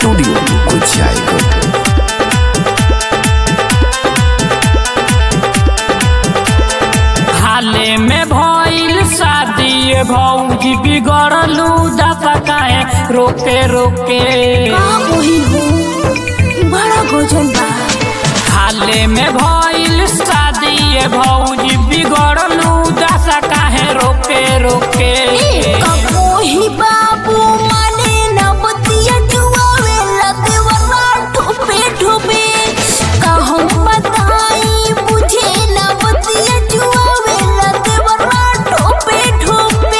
Studio Kuchaikot हाले में भइल शादी भौजी बिगड़लू दफा काहे रोके रोके का बहिन हो बड़ा गजन बा हाले में भइल शादी भौजी बिगड़लू दशा काहे रोके रोके कपोही बाबू माने न बतिया जुआवे लदेवरा ठोपे ठोपे कहम बताई बुझे न बतिया जुआवे लदेवरा ठोपे ठोपे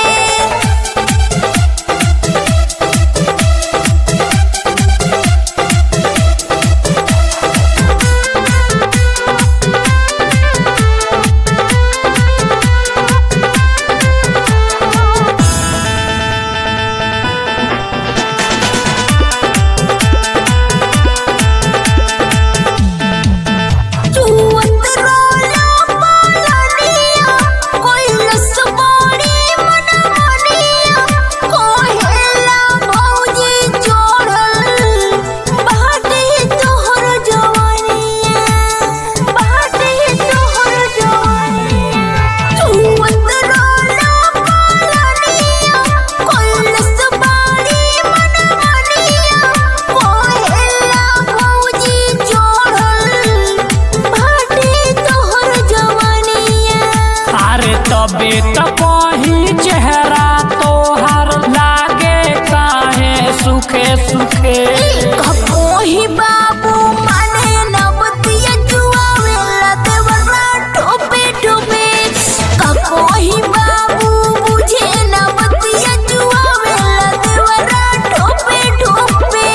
जुवत रोला पालनिया कोई लसबाड़ी मनमानिया कोहेला भौजी जोड़ल बाटे तोहर जवानिया बाटे तोहर जवानिया जुवत रोला पालनिया कोई लसबाड़ी मनमानिया कोहेला भौजी जोड़ल बाटे तोहर जवानिया अरे तबे त कहीं चेहरा तोहर लागे काहे सुखे सुखे कपोही बाबू माने न बतिया जुआवे लदेवरा ठोपे ठोपे कपोही बाबू बुझे न बतिया जुआवे लदेवरा ठोपे ठोपे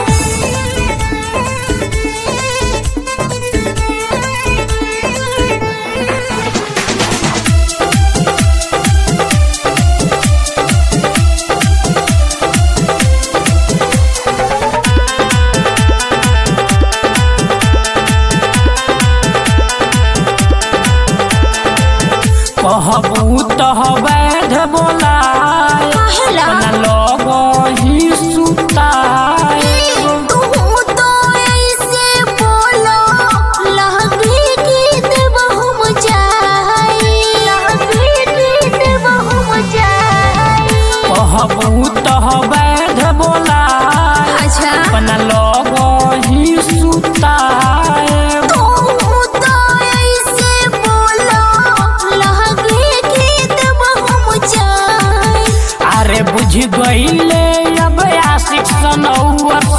कहबू तह वैध बोलाय काहेला? अपना लोग ही सुताय तू तो ऐसे बोलो लहंगी की देबहु मचाई लहंगी की देबहु मचाई कहबू तह वैध बोलाय अच्छा अपना लोग ही सुताय तू तो ऐसे बोलो लहंगी की देबहु मचाई अरे बुझ गईले अब आशिक सनौर